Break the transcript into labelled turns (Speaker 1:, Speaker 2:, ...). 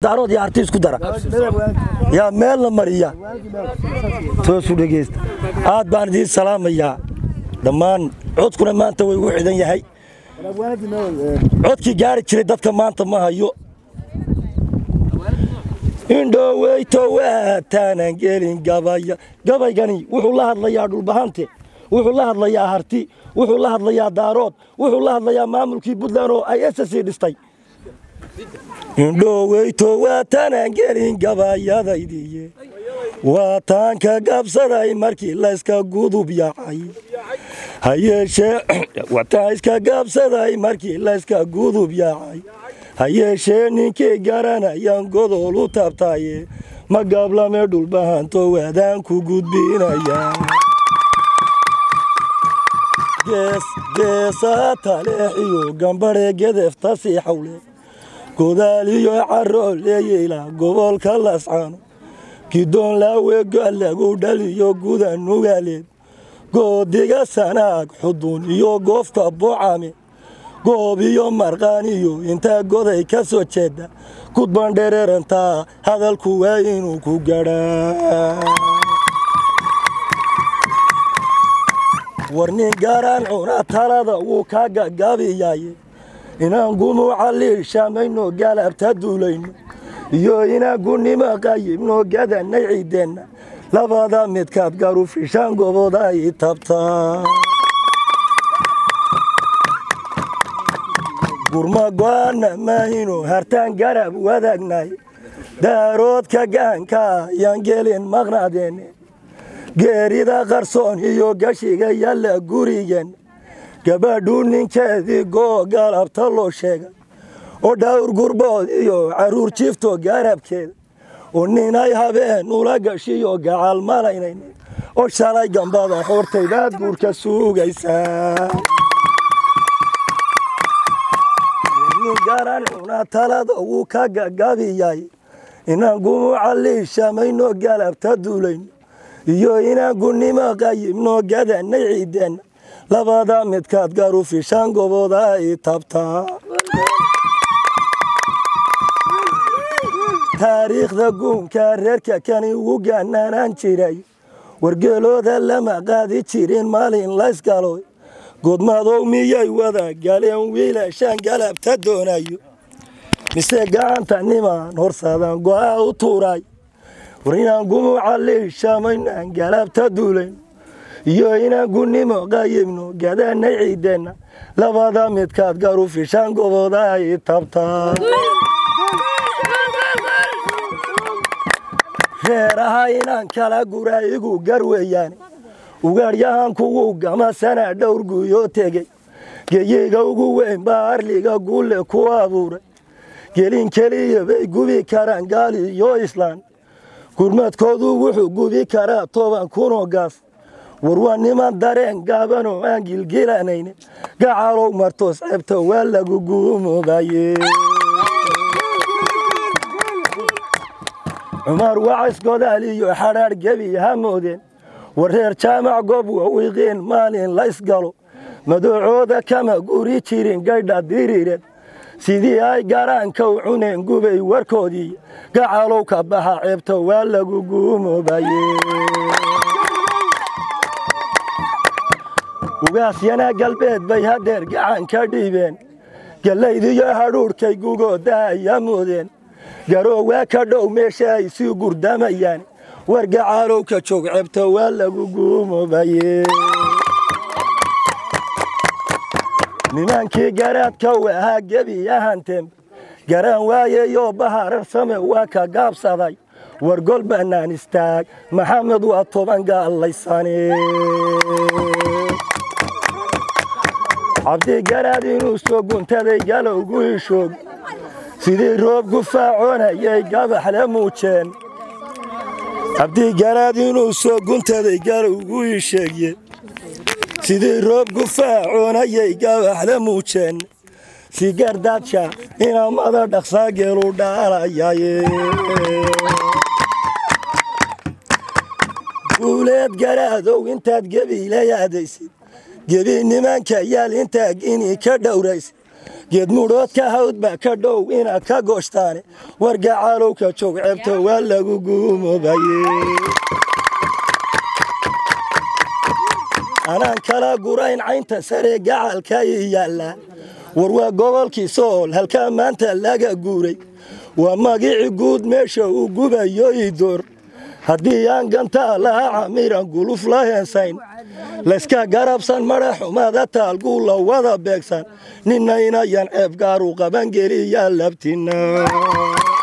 Speaker 1: daarood iyo harti isku dara yaa meel la mariya toosu dhegeysta aad baan idiin salaamayaa dhammaan codkuna maanta way ugu xidhan yahay codkii gaari jiray dadka maanta ma hayo indhoweyto waataanan gelin gabaya gabaygani wuxuu la hadlayaa dhulbahante wuxuu la hadlayaa harti wuxuu la hadlayaa daarood wuxuu la hadlayaa maamulkii puntland oo ay ssc dhistay indhoweyto waataanan gelin gabayadaydiye waataan ka gabsaday markii layska gudub yacay hayeeshee waataan iska gabsaday markii layska gudub yacay hayeeshee ninkii garanayaan godol u taabtaaye ma gablame dhulbahanto waadaan ku gudbinayaa geesaa taleexiyo gambadhe gedefta sii xawle godaaliyo caro leeyeyla gobolka lascano gidoon laaweega lagu dhaliyo guda nugaaleed goodiga sanaag xudun iyo goofka bocame goob iyo marqaan iyo intaa goday ka soo jeeda gudban dhereerantaa hadalku waa inuu ku gadhaa warnin gaaraan cuna talada wuu kaa gagaabiyaye inaan gumuuca liishamayno galabta duulayno iyo inaan gunnimo qayibno gadanay ciideenna labada midkaad garufishaan goboda ay tabtaa gurma go'aana maahino hartaan garab wadaagnay daaroodka gaanka yaan gelin maqnadeenne geerida qarsoon iyo gashiga yalla gurigen gabadhuu ninkeedii goo galabta loo sheegay oo dhawr gurbood iyo carruur jiifto garabkeeda oo ninay habeen ula gashiyo gacal malaynayn oo shalay gambada xortaydaad guurka suugaysaa garan cuna talada wuu ka gagabiyay inaan gumuuca liishamayno galabta duulayno iyo inaan gunnimo qayibno gadanay ciideenna labada midkaad garufishaan goboda ay tabtaa taariikhda guunka reerka kani ugu gaanaanaan jiray wargeelooda lama qaadi jirin maalin laysgalo godmadow miyay wada galeen wiilashaan galabta doonayo mise gacanta nimaan horsadan go'a u tuuray war inaan gumuuca liishamaynaan galabta duulayn iyo inaan gunnimo qayibno gadanay ciideenna labada midkaad garufishaan goboda ay tabtaa reeraha inaan kala gura igu gar weeyaan ugaadhyahan kugu gamasana dhowr guuyoo tegey geyiga ugu weyn baa arliga guule ku abuuray gelin keliya bay gubi karaan gaali iyo islaan gurmadkoodu wuxuu gubi karaa toban kunoo gaas war waa niman dareen gaabanoo aan gilgilanayne gacalow martoos ceebta waa lagu guumoobaye cumar wacays godaal iyo xadhaadh gebi ha moodeen war reer jaamac goob wawiiqeen maalin laysgalo madocooda kama guri jirin gaydha diriireed sidii ay garaanka u cuneen gubay warkoodii gacalow ka baxa ceebta waa lagu guumoobaye ugaasyana galbeed bay hadeer gacan ka dhiibeen gallaydiyo hadhuudhkay gugooda ayaa moodeen garoo waa ka dhow meesha ay sii gurdamayaan war gacaalow ka joog ceebta waa lagu guumoobaye nimankii garaadka u ahaa gebi ahanteen garaan waayeyoo baharar same waa ka gaabsaday war gol bannaan istaag maxamed waa toban gaallaysane cabdigaraad inuu soo guntaday galowgu ishoog sidii roob gufaacoonayay gabaxle muujeen cabdigaraad inuu soo guntaday galowgu isheegye sidii roob gufaacoonayay gabaxle muujeen si gardaadsha inamada dhaqsaa geelu dhaalayaye guuleed garaadow intaad gebiila yaadaysid gebi nimanka yaal intaa gini ka dhowraysid geedmudhoodka hawd baa ka dhow inaad ka gooshtaane wargacaalowka joog ceebto waa lagu guumoobaye anaan kala gurayn caynta sare gacalka i yaalla war waa gobolkii sool halkaa maanta laga guuray waa magici guud meesha uu gubayo idoor haddii aan gantaa laha camiran guluf la heensayn layska garabsan mara xumada taalguu la wada beegsan ninna inayan ceeb gaaru qaban geliyaa labtina